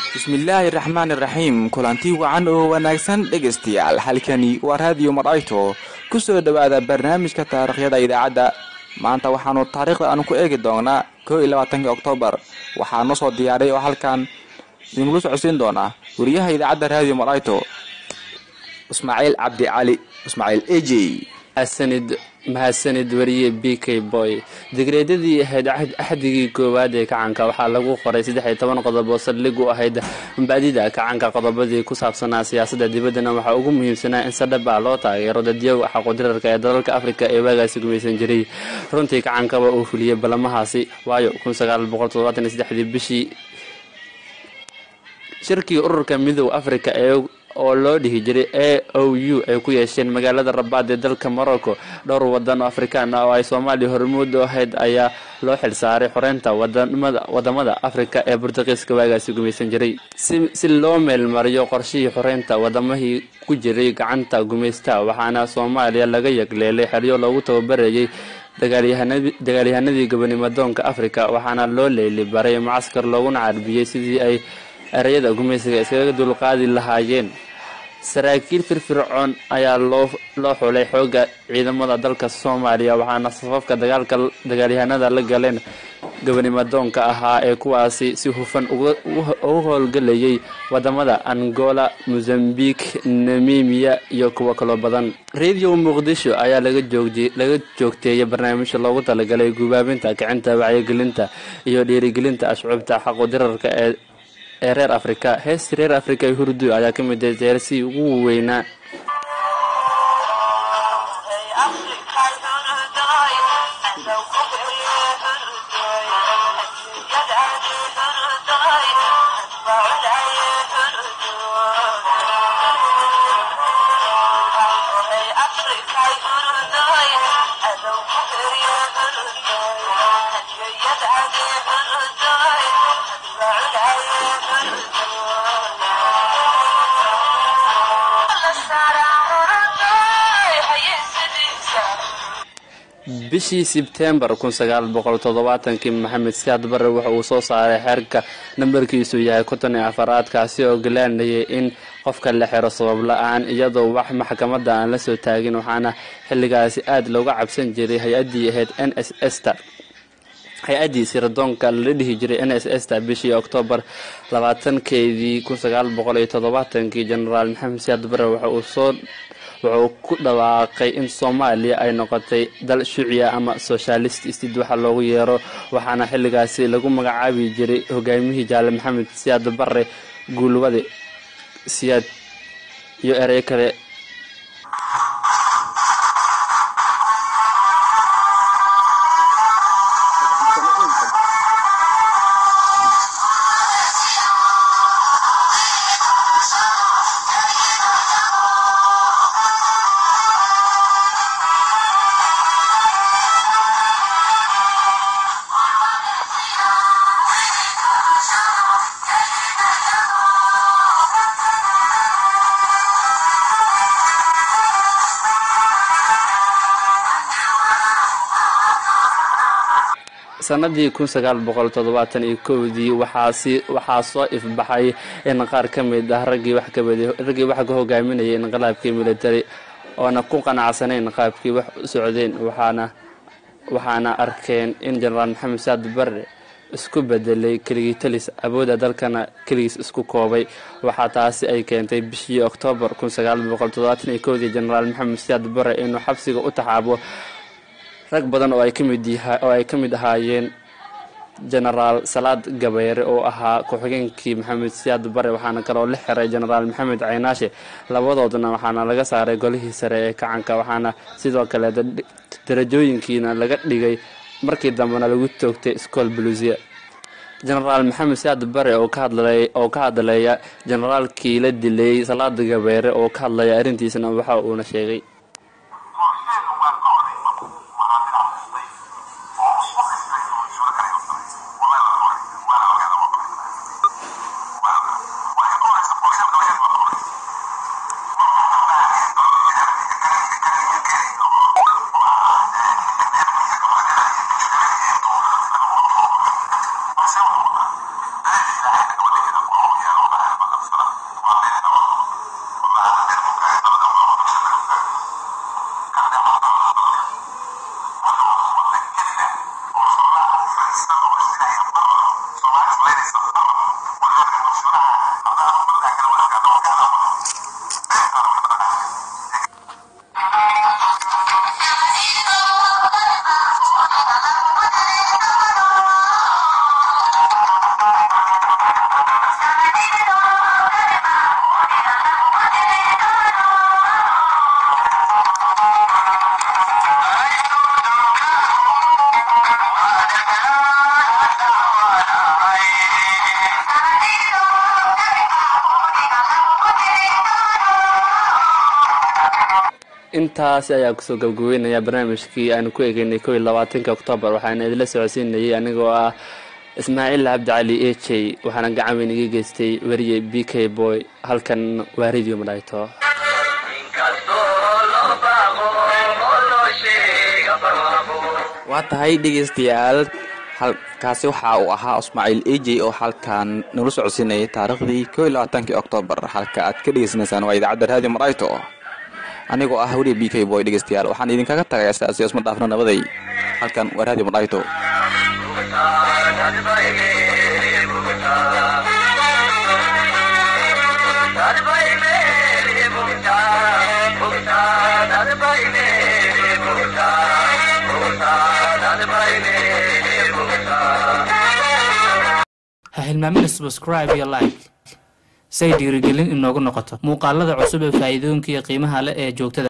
bismillaahi raxmaan iraxiim kulanti wacan oo wanaagsan dhegaystayaal halkani waa raadiyo madhayto ku soo dhowaada barnaamijka taariikhyada idaacadda maanta waxaanu taariikhda aanu ku eegi doonaa koo iyo labaatanka oktoobar waxaa noo soo diyaaray oo halkan idingula socodsiin doonaa wariyaha idaacadda raadiyo madhayto ismaaciil cabdi cali ismaaciil ejey mahadsanid mahadsanid wariye b k boy digreedyadii ahayd axdigii koowaad ee kacanka waxaa lagu qoray saddex iyo toban qodob oo saldhig u ahayd baadida kacanka qodobadii ku saabsanaa siyaasadda dibaddana waxaa ugu muhiimsanaa in sadhaba loo taageero dadyow xaqudirarka ee dalalka afrika ee waagaasi gumaysan jiray runtii kacankaba uu fuliyey ballamahaasi waayo dii bishii shirkii ururka midooda afrika ee oo loo dhihi jiray a o u ay ku yeesheen magaalada rabaad ee dalka morocco dhowr wadan oo afrikaan ah oo ay soomaaliya hormuud u ahayd ayaa loo xilsaaray xoreynta wadamada afrika ee burtuqiiska waagaasi gumaysan jiray si loo meelmariyo qorshihii xoreynta wadamahii ku jiray gacanta gumaystaha waxaana soomaaliya laga yagleelay xeryo loogu tababarayay dagaalyahanadii gobonimadoonka afrika waxaana loo leyli baray mucaskar looguna carbiyey sidii ay ereyada gumaysiga iskaga dulqaadi lahaayeen saraakiil firfircoon ayaa loo xulay xooga ciidamada dalka soomaaliya waxaana safafka dagaalka dagaalyahanada la galeen gobonimadoonka ahaa ee kuwaasi si hufan ugu howlgelayay wadamada angola mozambique namimiya iyo kuwo kaloo badan radio muqdisho ayaa laga joogteeyay barnaamijka loogu talagalay gubaabinta kicinta wacyigelinta iyo dhiirigelinta ashcuubta xaqudirarka ee ee reer afrika heestii reer afrika ee hurdu ayaa ka mid ah jeersii ugu weynaa bishii sebtembar kii maxamed siyaad bare waxa uu soo saaray xeerka nambarkiisu yahay konton iyo afaraad kaasi oo galaanayay in qofka la xiro sabab la-aan iyadoo wax maxkamadda aan la soo taagin waxaana xilligaasi aad looga cabsan jiray hay-addii ahayd n s sta hay-addii sirdoonka lala dhihi jiray n s sta bishii oktoobar labaatankeedii kii jenaraal maxamed siyaad bare waxa uu soo wuxuu ku dhawaaqay in soomaaliya ay noqotay dal shuuciya ama socialist stid waxa loogu yeero waxaana xilligaasi lagu magacaabi jiray hogaamiyihii jaale maxamed siyaad bare guulwade siyaad iyo erey kale sanadii dii waxaa soo ifbaxay in qaar ka mid ah raggii wax ka hogaaminayay inqilaabkii militari oona ku qanacsanayn qaabkii wax u socdeen waxaana arkeen in jenaraal maxamed saad bare isku bedelay keligii talis awoodda dalkana keligiis isku koobay waxaa taasi ay keentay bishii oktoobar dii jenaraal maxamed siyaad bare inuu xabsiga u taxaabo rag badan oo ay ka mid ahaayeen jenaraal salaad gabayre oo ahaa ku-xigeenkii maxamed siyaad bare waxaana kaloo la xiray jenaraal maxamed caynaashe labadoodna waxaana laga saaray golihii sare ee kacanka waxaana sidoo kale darajooyinkiina laga dhigay markii dambena lagu toogtay scool buluusiya jenaraal maxamed siyaad bare oo ka hadlaya jenaraalkii la dilay salaad gabayre oo ka hadlaya arrintiisna waxa uuna sheegay intaasi ayaa kusoo gabgabeynaya barnaamijkii aanu ku egeynay kow iyo labaatanka oktoobar waxaana idinla socodsiinayay anigoo ah ismaaciil cabdicali e j waxaana gacan weyn iga geystay weriye b k boy halkan waa radio madhayto waa tahay dhegeystayaal halkaasi waxa uu ahaa ismaaciil e j oo halkan nala socodsiinayay taariikhdii kow iyo labaatankii oktoobar halka aad ka dhegeysanaysaan waa idaacadda radio marayto anigoo ah weliya b k boy dhegeystayaal waxaan idinkaga tagayaa sidaasi isma dhaafno nabaday halkan waa radio marayto ha hilmaamina subscribe iyo like say dhiirigelin inoogu noqoto muuqaalada cusub ee faa'iidooyinka iyo qiimaha leh ee joogtada